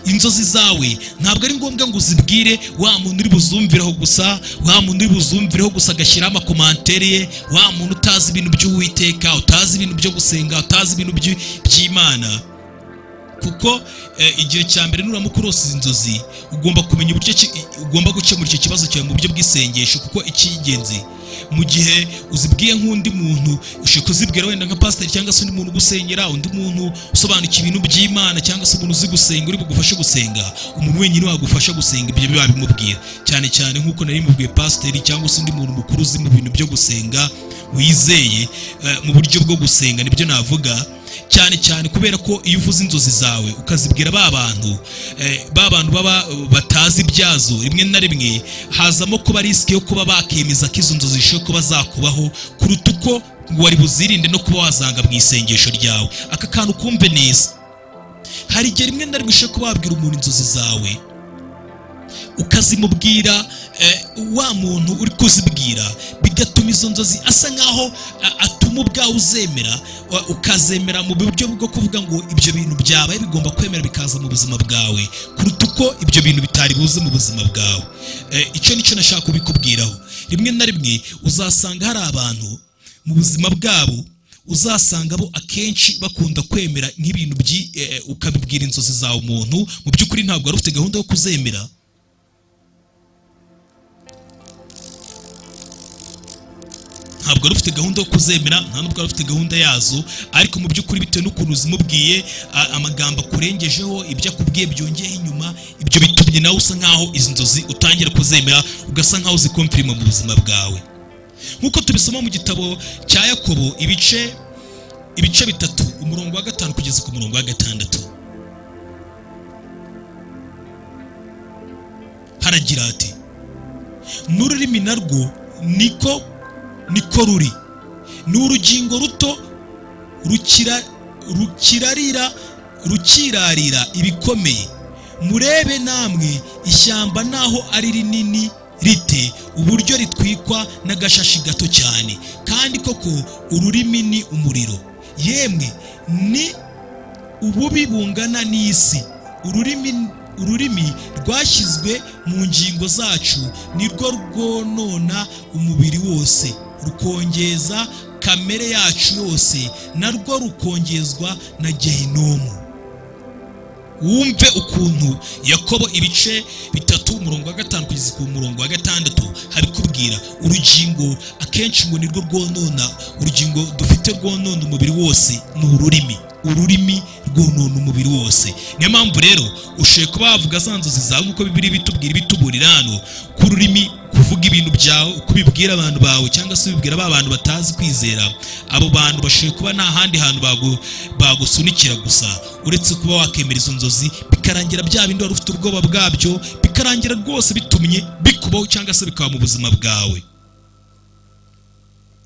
inzozi zawe ntabwo ari ngombwa ngo uzibwire wa muntu uri buzumvireho gusa wa muntu uri buzumvireho gusa agashyiraho amakomantere ye wa muntu utazi ibintu by'uwiteka utazi ibintu byo gusenga utazi ibintu by'i- by'imana kuko eh, igihe cya mbere nuramuka urose izi nzozi ugomba kumenya uburyo ki- ugomba gukemura icyo kibazo cyawe mu buryo bw'isengesho kuko icy'ingenzi mu gihe uzibwiye nk'undi muntu ushobora kuzibwira wenda nka pasiteri cyangwa se undi muntu ugusenyera undi muntu usobanukiwe ibintu by'imana cyangwa se umuntu uzi gusenga uri bugufashe gusenga umuntu wenyine wagufasha gusenga ibyo biba bimubwira cyane cyane nk'uko nari mubwiye pasiteri cyangwa se undi muntu mukuru uzi mu bintu byo gusenga wizeye eh, mu buryo bwo gusenga nibyo navuga cyane cyane kubera ko iyo uvuze inzozi zawe ukazibwira ba bantu eh, ba bantu baba batazi ibyazo rimwe na rimwe hazamo kuba risike yo kuba bakemeza ko izo nzozi zishobora kuba zakubaho kuruta uko ngo wari buzirinde no kuba wazanga mu isengesho ryawe aka kantu kumve neza hari igihe rimwe na rimwe ushobora kuba wabwira umuntu inzozi zawe ukazimubwira eh, wa muntu uri kuzibwira bigatuma izo nzozi asa nkaho a- atuma ubwawe uzemera wa- ukazemera mu buryo bwo kuvuga ngo ibyo bintu byabaye bigomba kwemera bikaza mu buzima bwawe kuruta uko ibyo bintu bitari buze mu buzima bwawe Eh, icyo nicyo nashaka kubikubwiraho rimwe na rimwe uzasanga hari abantu mu buzima bwabo uzasanga bo akenshi bakunda kwemera nk'ibintu byi eh, ukabibwira inzozi zawe umuntu mu by'ukuri ntabwo wari ufite gahunda yo kuzemera ntabwo ntabwo wari ufite gahunda yo kuzemera nta nubwo wari ufite gahunda yazo ariko mu by'ukuri bitewe n'ukuntu zimubwiye a- amagambo akurengejeho ibyo akubwiye byongeyeho inyuma ibyo bitumye nawe usa nkaho izi nzozi utangira kuzemera ugasa nkaho zikompirima mu buzima bwawe nk'uko tubisoma mu gitabo cya yakobo ibice ibice bitatu umurongo wa gatanu kugeza ku murongo wa gatandatu haragira hati n'ururimi narwo niko niko ruri ni urugingo ruto rukira rukirarira rukirarira ibikomeye murebe namwe ishyamba naho ari rinini rite uburyo ritwikwa n'agashashi gato cyane kandi koko ururimi ni umuriro yemwe ni ububi bungana n'isi ururimi ururimi rwashyizwe mu ngingo zacu nirwo rwonona umubiri wose rukongeza kamere yacu yose narwo rukongezwa na gehinomu wumve ukuntu yakobo ibice bitatu umurongo wa gatanu kugeza ku murongo wa gatandatu habikubwira urugingo akenshi ngo nirwo rwonona urugingo dufite rwonona umubiri wose ni ururimi ururimi rwonona umubiri wose niyo mpamvu rero ushoboye kuba wavuga za nzozi zawe nk'uko bibiri bitubwira ibituburira hano ko ururimi kuvuga ibintu byawe uko ubibwira abantu bawe cyangwa se ubibwira ba bantu batazi kwizera abo bantu bashoboye kuba nta handi hantu bagu- bagusunikira gusa uretse kuba wakemera izo nzozi bikarangira bya bindi wari ufite ubwoba bwabyo bikarangira rwose bitumye bikubaho cyangwa se bikaba mu buzima bwawe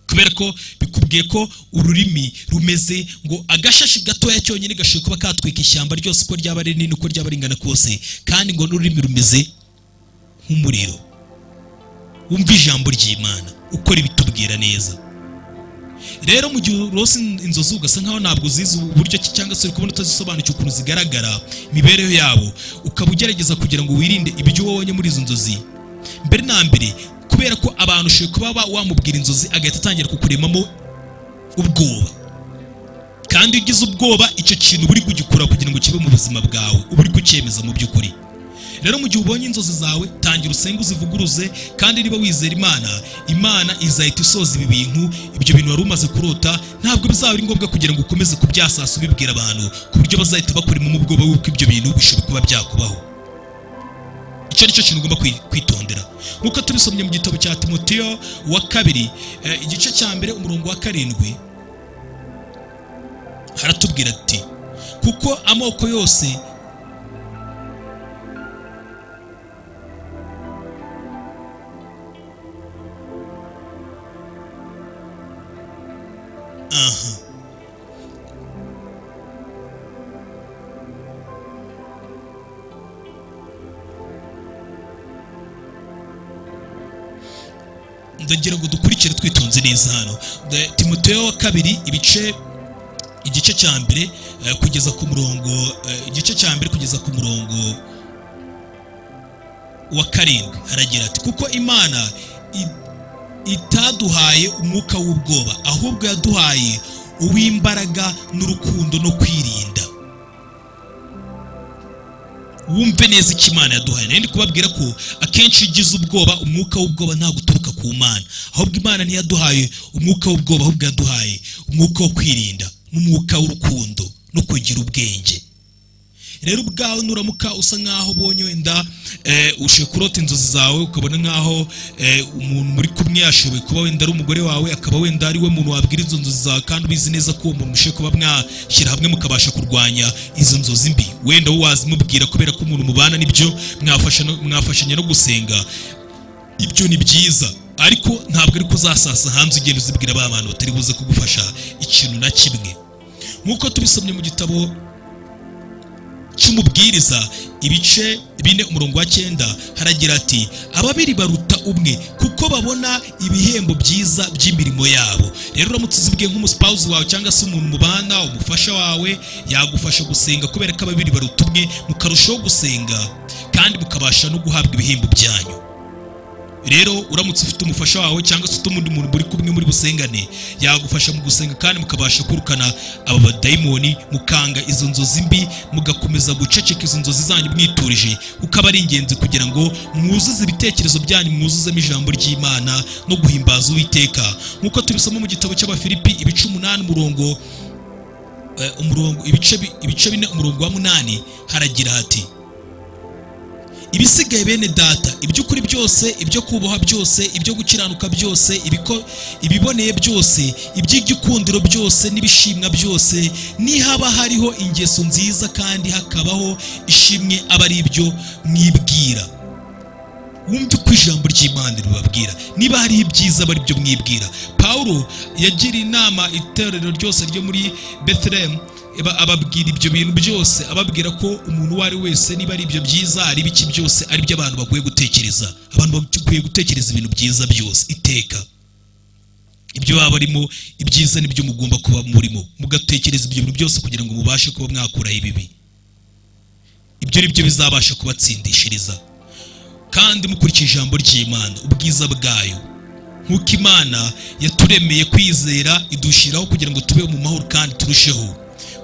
kubera ko bikubwiye ko ururimi rumeze ngo agashashi gatoya cyonyine gashoboye kuba katwika ishyamba ryose uko ryaba ari rinini uko ryaba ringana kose kandi ngo n'ururimi rumeze nk'umuriro wumva ijambo ry'imana uko ribitubwira neza rero mu gihe urose inzozi ugasa nkaho ntabwo uzizi uburyo ki cyangwa se uri kubona utazisobanukiwe ukuntu zigaragara imibereho yabo ukaba ugerageza kugira ngo wirinde ibyo wabonye muri izo nzozi mbere na mbere kubera ko abantu ushobora kuba ba- wamubwira inzozi agahita atangira kukuremamo ubwoba kandi iyo ugize ubwoba icyo kintu uba uri kugikora kugira ngo kibe mu buzima bwawe uba uri kucyemeza mu by'ukuri rero mu gihe ubonye inzozi zawe tangira usenge uzivuguruze kandi niba wizera imana imana izahita isoza ibi bintu ibyo bintu wari umaze kurota ntabwo bizaba ari ngombwa kugira ngo ukomeze kubyasasa ubibwira abantu ku buryo bazahita bakurimo mu bwoba w'uko ibyo bintu bishobora kuba byakubaho icyo ari cyo kintu ugomba kwi- kwitondera nk'uko tubisomye mu gitabo cya timotiyo wa kabiri eh, igice cya mbere umurongo wa karindwi haratubwira ati kuko amoko yose aha ndagira ngo dukurikire twitonze neza hano The- timoteyo wa kabiri ibice igice cya mbere eh, kugeza ku murongo eh, igice cya mbere kugeza ku murongo wa karindwi haragira ati kuko imana i- itaduhaye umwuka w'ubwoba ahubwo yaduhaye uw'imbaraga n'urukundo no kwirinda wumve neza icyo imana yaduhaye nari ndi kubabwira ko akenshi iyo ugize ubwoba umwuka w'ubwoba ntabwo uturuka ku mana ahubwo imana ntiyaduhaye umwuka w'ubwoba ahubwo yaduhaye umwuka wo kwirinda n'umwuka w'urukundo no kugira ubwenge rero ubwawe nuramuka usa nkaho ubonye wenda eh, ushoboye kurota inzozi zawe ukabona nkaho eh, umuntu muri kumwe yashoboye kuba wenda ari umugore wawe akaba wenda ari we muntu wabwira izo nzozi zawe kandi ubizi neza ko uwo muntu mushoboye kuba mwashyira hamwe mukabasha kurwanya izo nzozi mbi wenda wowe wazimubwira kubera ko umuntu mubana nibyo mwafasha no- mwafashanya no gusenga ibyo ni byiza ariko ntabwo ariko uzasasa hanze ugenda uzibwira ba bantu batari buze kugufasha ikintu na kimwe nk'uko tubisomye mu gitabo cy'umubwiriza ibice bine umurongo wa cyenda haragira ati ababiri baruta umwe kuko babona ibihembo byiza by'imirimo yabo rero uramutse uzibwiye nk'umusipawuzi wawe cyangwa se umuntu mubana umufasha wawe yagufasha gusenga kubera ko ababiri baruta umwe mukarushaho gusenga kandi mukabasha no guhabwa ibihembo byanyu rero uramutse ufite umufasha wawe cyangwa se undi muntu muri kumwe muri busengane yagufasha mu gusenga kandi mukabasha kurukana aba badayimoni mukanga izo nzozi mbi mugakomeza guceceka izo nzozi zanyu mwiturije kuko aba ari ingenzi kugira ngo mwuzuze ibitekerezo byanyu mwuzuzemo ijambo ry'imana no guhimbaza uwiteka nk'uko tubisoma mu gitabo cy'abafilipi ibice umunani umurongo eh, umurongo ibice bi- ibice bine umurongo wa munani haragira hati ibisigaye bene data iby'ukuri byose ibyo kubaha byose ibyo gukiranuka byose ibiko- ibiboneye byose iby'igikundiro byose n'ibishimwa byose nihaba hariho ingeso nziza kandi hakabaho ishimwe aba ari ibyo mwibwira wumve uko ijambo ry'imana ribabwira niba hariho ibyiza aba ari byo mwibwira pawulo yagiriye inama itorero ryose ryo muri betelehemu aba- ababwira ibyo bintu byose ababwira ko umuntu uwo ari wese niba ari ibyo byiza ari biki byose ari byo abantu bakwiye gutekereza abantu bakwiye gutekereza ibintu byiza byose iteka ibyo baba barimo ibyiza nibyo mugomba kuba murimo mugatekereza ibyo bintu byose kugira ngo mubashe kuba mwakuraho ibibi ibyo ari byo bizabasha kubatsindishiriza kandi mukurikije ijambo ry'imana ubwiza bwayo nk'uko imana yaturemeye kwizera idushyiraho kugira ngo tubeho mu mahoro kandi turusheho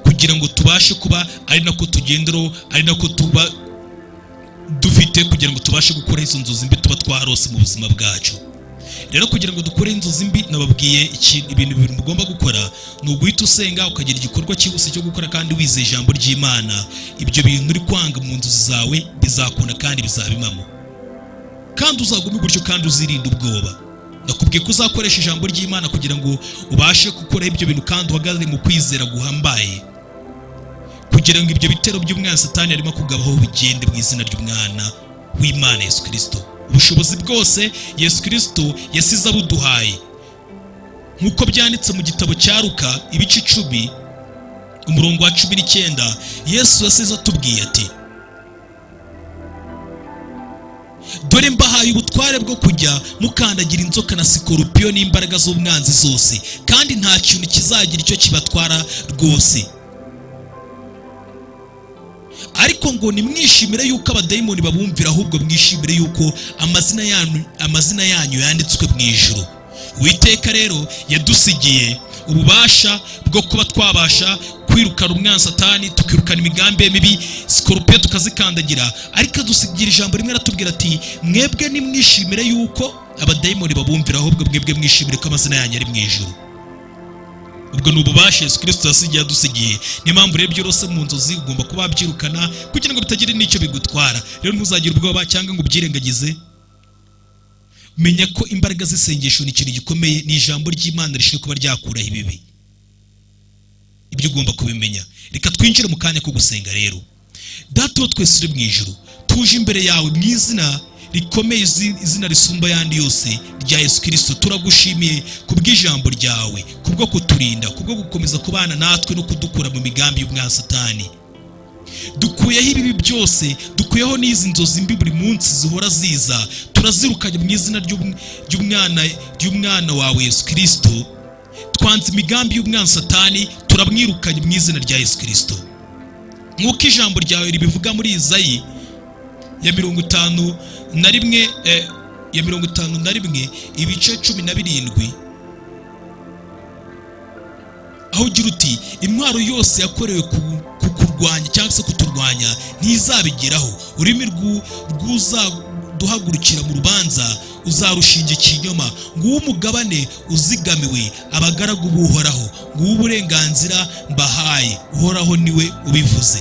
kugira ngo tubashe kuba ari nako tugenderaho ari nako tuba dufite kugira ngo tubashe gukora izo nzozi mbi tuba twarose mu buzima bwacu rero kugira ngo dukore inzozi mbi nababwiye iki- ibintu bibiri mugomba gukora ni uguhita usenga ukagira igikorwa cyihuse cyo gukora kandi wizeye ijambo ry'imana ibyo bintu uri kwanga mu nzozi zawe bizakunda kandi bizabimamo kandi uzagume gutyo kandi uzirinde ubwoba nakubwiye ko uzakoresha ijambo ry'imana kugira ngo ubashe gukora ibyo bintu kandi uhagaze mu kwizera guhambaye kugira ngo ibyo bitero by'umwana satani arimo kugabaho bigende mu izina ry'umwana w'imana yesu kirisito ubushobozi bwose yesu kirisito yasize abuduhaye nk'uko byanditse mu gitabo cya ruka ibice icumi umurongo wa cumi n'icyenda yesu yasize atubwiye ati dore mbahaye ubutware bwo kujya mukandagira inzoka na sikoropiyo n'imbaraga z'umwanzi zose kandi nta kintu kizagira icyo kibatwara rwose ariko ngo nimwishimire yuko abadayimoni babumvira ahubwo mwishimire yuko amazina yanyu amazina yanyu yanditswe mu ijuru uwiteka rero yadusigiye ububasha bwo kuba twabasha kwirukana umwansatani tukirukana imigambi ye mibi sikoropiyo tukazikandagira ariko adusigira ijambo rimwe aratubwira ati mwebwe nimwishimire yuko abadayimoni babumvira ahubwo mwebwe mwishimire ko amazina yanyu ari mu ijuru ubwo ni ububasha yesu kirisito yasigiye adusigiye niyo mpamvu rero ibyo urose mu nzozi ugomba kuba wabyirukana kugira ngo bitagira n'icyo bigutwara rero ntuzagire ubwoba cyangwa ngo ubyirengagize menya ko imbaraga z'isengesho ni ikintu gikomeye ni ijambo ry'imana rishinzwe kuba ryakuraho ibibi ibyo ugomba kubimenya reka twinjire mu kanya ko gusenga rero data uwo twese uri mu ijuru tuje imbere yawe mu izina rikomeye izi- izina risumba ayandi yose rya yesu kirisito turagushimiye kubw'ijambo ryawe kubwo kuturinda kubwo gukomeza kubana natwe no kudukura mu migambi y'umwasatani dukuyeho ibibi byose dukuyeho n'izi nzozi mbi buri munsi zihora ziza turazirukanye mu izina ry'um- ry'umwana ry'umwana wawe yesu kirisito twanze imigambi y'umwansatani turamwirukanye mu izina rya yesu kirisito nk'uko ijambo ryawe ribivuga muri izayi ya mirongo itanu na rimwe eh, ya mirongo itanu na rimwe ibice cumi na birindwi aho ugira uti intwaro yose yakorewe ku- kukurwanya cyangwa se kuturwanya ntizabigeraho ururimi rw'u- rw'uzaduhagurukira mu rubanza uzarushinga ikinyoma nguwo umugabane uzigamiwe abagaragu b'uhoraho nguwo uburenganzira mbahaye uhoraho niwe ubivuze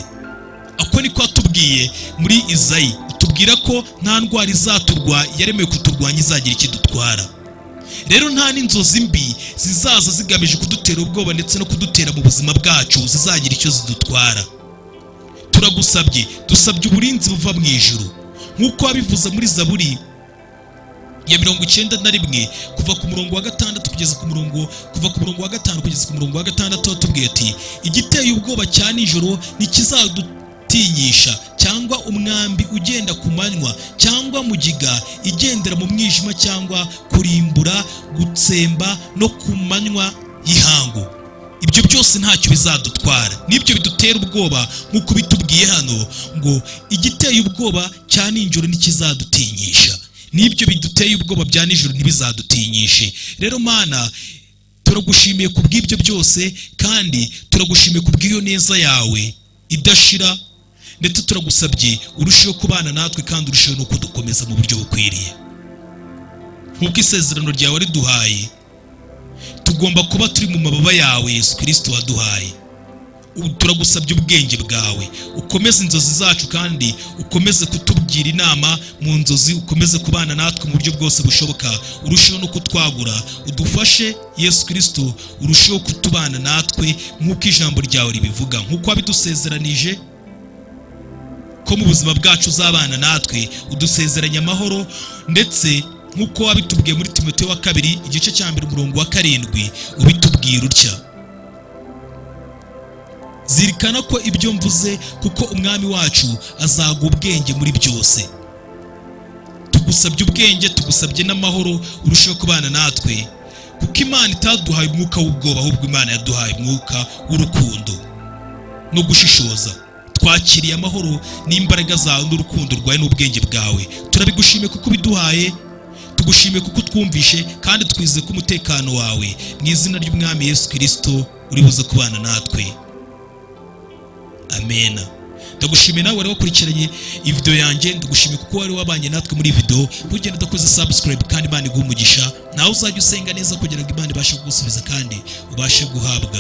ako niko atubwiye muri izayi tubwira ko nta ndwara izaturwa yaremewe kuturwanya izagira ikidutwara rero nta n'inzozi mbi zizaza zigamije kudutera ubwoba ndetse no kudutera mu buzima bwacu zizagira icyo zidutwara turagusabye dusabye uburinzi buva mu ijuru nk'uko wabivuze muri zaburi ya mirongo icyenda na rimwe kuva ku murongo wa gatandatu kugeza ku murongo kuva ku murongo wa gatanu kugeza ku murongo wa gatandatu watubwiye ati igiteye ubwoba cya nijoro ntikizadutinyisha cyangwa umwambi ugenda ku manywa cyangwa mugiga igendera mu mwijima cyangwa kurimbura gutsemba no ku manywa y'ihangu ibyo byose ntacyo bizadutwara nibyo bidutera ubwoba nk'uko bitubwiye hano ngo igiteye ubwoba cya nijoro ntikizadutinyisha n'ibyo biduteye ubwoba bya nijoro ntibizadutinyishe rero mana turagushimiye ku bw'ibyo byose kandi turagushimiye ku bw'iyo neza yawe idashira ndetse turagusabye urusheho kubana natwe kandi urusheho no kudukomeza mu buryo bukwiriye nk'uko isezerano ryawe riduhaye tugomba kuba turi mu mababa yawe yesu kirisito waduhaye Ubu turagusabye ubwenge bwawe ukomeze inzozi zacu kandi ukomeze kutubwira inama mu nzozi ukomeze kubana natwe mu buryo bwose bushoboka urusheho no kutwagura udufashe yesu kirisito urusheho kutubana natwe nk'uko ijambo ryawe ribivuga nk'uko wabidusezeranije ko mu buzima bwacu uzabana natwe udusezeranya amahoro ndetse nk'uko wabitubwiye muri timote wa kabiri igice cya mbere umurongo wa karindwi ubitubwira utya zirikana ko ibyo mvuze kuko umwami wacu azaga ubwenge muri byose tugusabye ubwenge tugusabye n'amahoro urusheho kubana natwe kuko imana itaduhaye umwuka w'ubwoba ahubwo imana yaduhaye umwuka w'urukundo no gushishoza twakiriye amahoro n'imbaraga zawe n'urukundo rwawe n'ubwenge bwawe turabigushimiye kuko ubiduhaye tugushimiye kuko utwumvishe kandi twizeye ko umutekano wawe mu izina ry'umwami yesu kirisito uri buze kubana natwe amena ndagushimiye nawe wari wakurikiranye iyi video yanjye ndagushimiye kuko wari wabanye natwe muri iyi video ntugende udakoze subscribe kandi imana iguha umugisha nawe uzajya usenga neza kugira ngo imana ibashe kugusubiza kandi ubashe guhabwa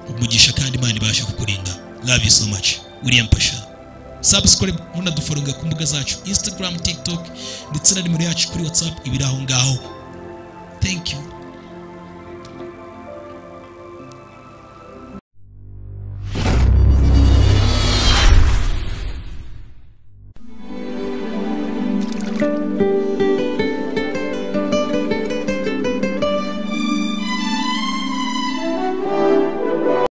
umugisha kandi imana ibashe kukurinda love you so much william pasha subscribe munaduforonga ku mbuga zacu instagram tiktok ndetse na nimero yacu kuri whatsapp ibiri aho ngaho thank you